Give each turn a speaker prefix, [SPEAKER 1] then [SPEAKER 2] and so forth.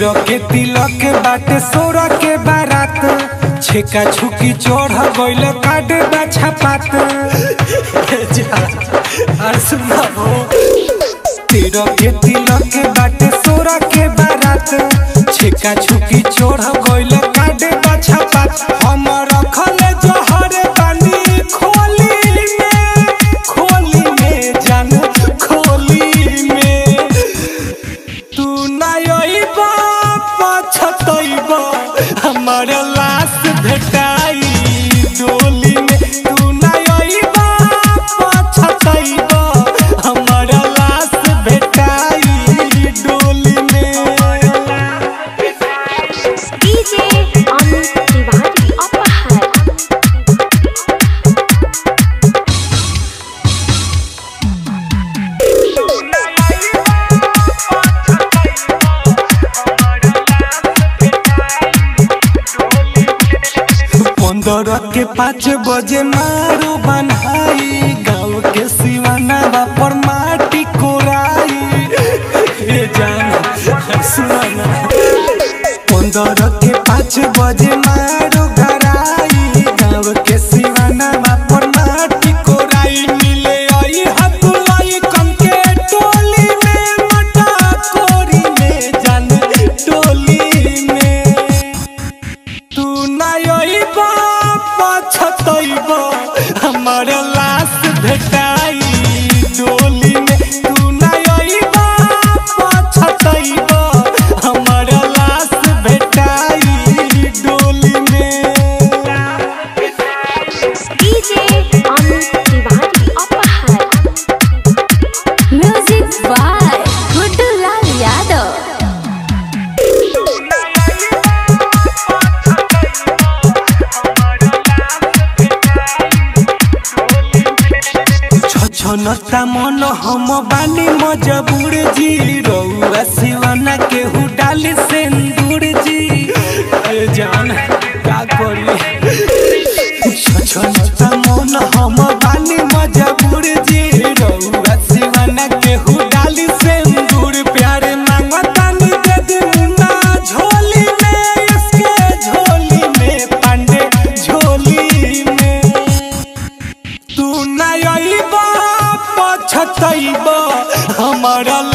[SPEAKER 1] तेरह के तिलक बाटे सोरह के बारात छेका छुकी चढ़ गइल काटे बाछा पात और सुनाबो तेरह के तिलक बाटे सोरह के बारात छेका छुकी चढ़ गइल काटे बाछा पात हम रखले जहर पानी खोली में खोली में जान खोली में तू नयबा पछतैबा हमर लाश भेटाई डोली में तू नयबा पछतैबा हमर लाश भेटाई डोली में
[SPEAKER 2] DJ Amit Tiwari Apahar.
[SPEAKER 1] पंद्रह के पाँच बजे मारो बनाई गाँव के सिवाना पर माटी कोराई ए जान सुना पंद्रह के पाँच बजे मारो गराई गाँव के सिवाना पर माटी कोराई मिले आई हतुलाई कम के टोली में मटा कोरी में जान टोली में तू नयबा पछतैबा हमर लाश भेटाई डोली में तू नयबा पछतैबा हमर लाश भेटाई डोली में
[SPEAKER 2] DJ Amit Tiwari Apahar. Music by Guddu Lal Yadav.
[SPEAKER 1] छछनता मन हम बानी मजबूर जी रउआ सिवाना के डाली सिंदूर जी ए जान का करी छछनता मन हम बानी मजबूर जी रउआ सिवाना के डाली सिंदूर प्यारे मांगता नी दे दे मुन्ना झोली में इसके झोली में पांडे झोली में तू नयबा पछतैबा हमर